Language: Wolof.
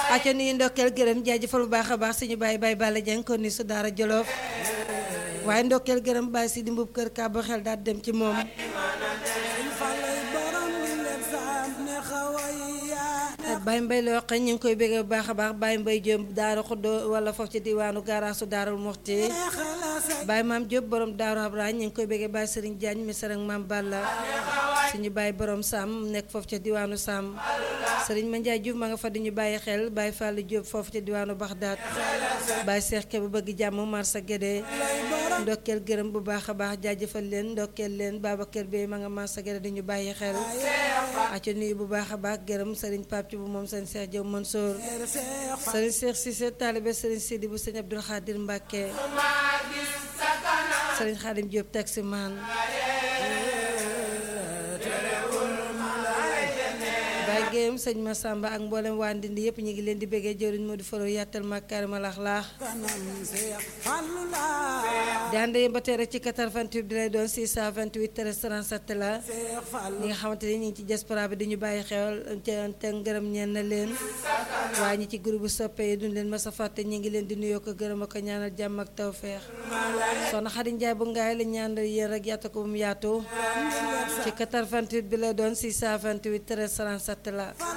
acca nuyu ndokkeel gërëm jaajëfal bu baax a baax suñu bàyyi bàyyi Balla Dieng kon ni su daara Jolof waaye ndokkeel gërëm bàyyi si di mbub kër kàbbu xel daal dem ci moom Baye Mbaye la wax ñu ngi koy bëggee bu baax a baax Baye Mbaye Diop Daara Xuddo wala foofu ci diwaanu garaasu Daarul Muxti Baye Maam Diop borom Daaru Abraham ñu ngi koy bëggee Baye Serigne Diagne mi ak Maam Balla suñu Baye borom Sam nekk foofu ca diwaanu Sam Serigne Mandiaye Diouf ma nga fa di ñu bàyyi xel Baye Fallou Diop foofu ca diwaanu Baxdaat Baye Cheikh Kebe bëgg jàmm Marsa Guédé ndokkeel gërëm bu baax a baax jaajëfal leen ndokkeel leen Babacar Bey ma nga Marsa Guédé di ñu bàyyi xel acca nuyu bu baax a baax gërëm Serigne Pape ci bu moom sëñ Cheikh Diop Mansour sëriñ Cheikh Cissé taalibe sëriñ Sidi bu sëñ Abdoul Khadir Mbacke sëriñ Khadim Diop taximan Baye Guèyeum sëñ Massamba ak mboolem waa Ndindi yëpp ñu ngi leen di bëggee jëriñ moo di faro yàttal makaarima laax laax di ànd yéen ba tey rek ci 88 di lay doon 628 13 37 la ñi nga xamante ni ñu ngi ci diaspora bi dañu bàyyi xewal te ngërëm ñeen na leen waaye ñi ci groupe soppe yi duñ leen mas a fàtte ñu ngi leen di nuyoo ko gërëm ak ñaanal jàmm ak tawfeex soxna Xadi Njaay bu ngaay la ñaanal yéen rek yaatu ko bu mu yaatu ci 88 bi lay doon 628 13 37 la